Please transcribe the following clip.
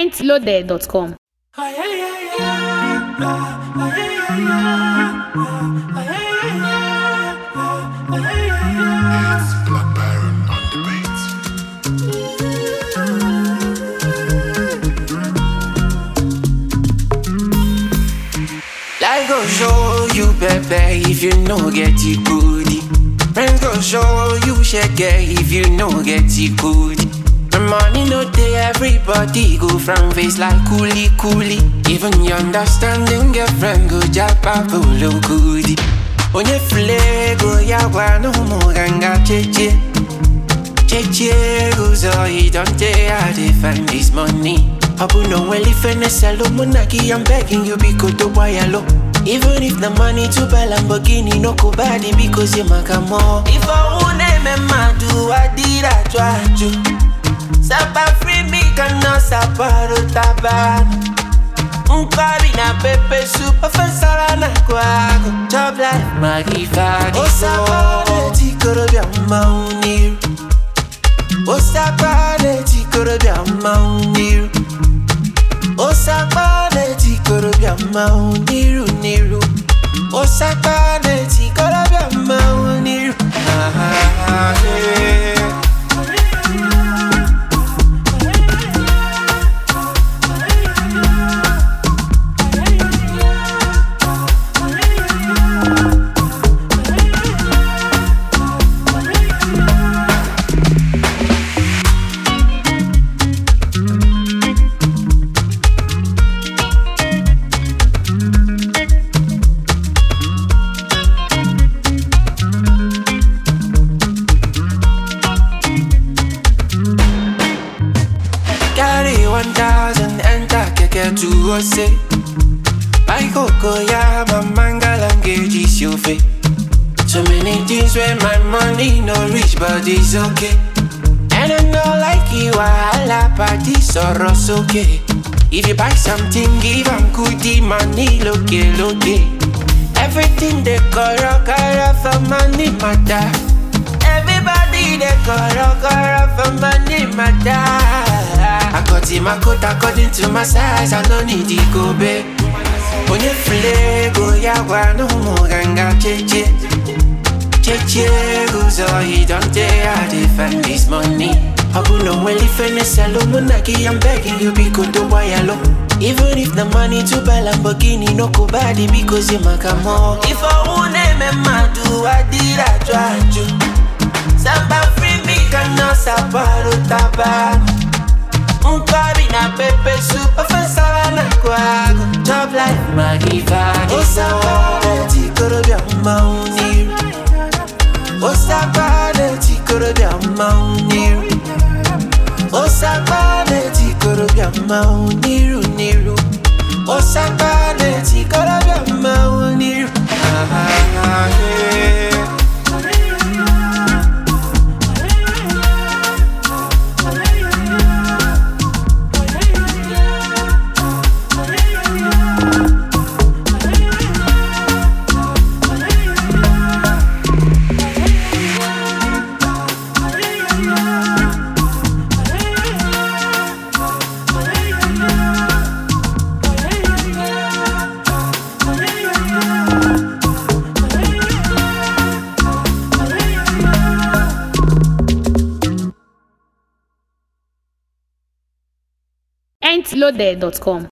mintloaded.com. It's Black Baron on the beats. Life go show you pepe if you no get it goodie. Friends go show you shake if you no get it goodie. The money no day, everybody go from face like coolie coolie. Even your understanding girlfriend go japa polo goodie. Onye fle go yawa no more ganga cheche. Cheche goes oh, he don't tell how they find this money. Abu no well if any salo monaki, I'm begging you because the wire Even if the money to buy Lamborghini, no go body because you make a more. If I won't name ma do I did I try to. Sapa free me cannot saparo tabano. Nkari na pepe soup, offensara na kwago. Job life, magifani. Osapane tikorobia mauniru. Osapane tikorobia mauniru. Osapane tikorobia mauniru niru. Osapane tikorobia mauniru. Ah, ah, ah, yeah. Carry one thousand enter keke to ose. My coco ya my mangala is your face. So many things where my money no reach, but it's okay. And I know like you wahala, but this sorrow's okay. If you buy something, give 'em goodie money, look look Everything they koro koro for money matter. Everybody they koro koro for money matter. I got in my coat according to my size, I no need to go back. Onye fle go yawa no more ganga cheche. Cheche goes oh he don't dare how they find this money. Abu no well if any salo monaki, I'm begging you because the wire low. Even if the money to buy Lamborghini no go body because you make a more. If I won't name ma do I did I try to. Samba free me cannot saparo tabano. Nkari na pepe soup Offensara na kwago Job life magifani Osapane tikorobia mauniru Osapane tikorobia mauniru Osapane tikorobia mauniru niru Osapane tikorobia mauniru Ah, ah, ah, yeah. mintloaded.com.